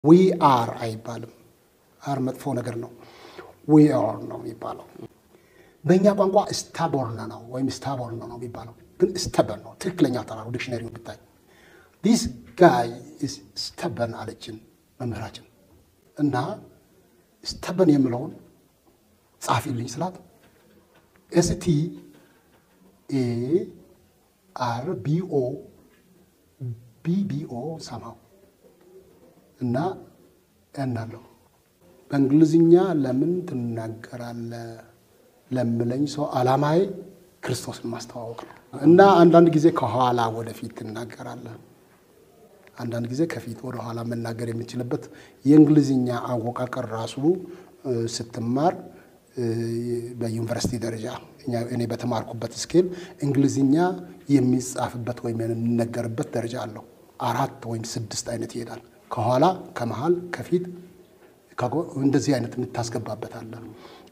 ዊ አር አይባልም። አር መጥፎ ነገር ነው። ዊ አር ነው የሚባለው። በእኛ ቋንቋ ስታቦርን ነው ወይም ስታቦርን ነው የሚባለው፣ ግን ስተበን ነው ትክክለኛ አጠራሩ። ዲክሽነሪው ብታይ ዲስ ጋይ ስተበን አለችን መምህራችን እና ስተበን የምለውን ጻፊልኝ ስላት ኤስቲ ኤ አር ቢኦ ቢቢኦ ሰማው እና እናለሁ በእንግሊዝኛ ለምን ትናገራለህ ለምለኝ ሰው ዓላማዬ ክርስቶስን ማስተዋወቅ ነው እና አንዳንድ ጊዜ ከኋላ ወደፊት ትናገራለህ፣ አንዳንድ ጊዜ ከፊት ወደ ኋላ መናገር የምችልበት የእንግሊዝኛ አወቃቀር ራሱ ስትማር በዩኒቨርሲቲ ደረጃ እኔ በተማርኩበት ስኬል እንግሊዝኛ የሚጻፍበት ወይም የሚነገርበት ደረጃ አለው። አራት ወይም ስድስት አይነት ይሄዳል። ከኋላ፣ ከመሃል፣ ከፊት እንደዚህ አይነት የምታስገባበት አለ።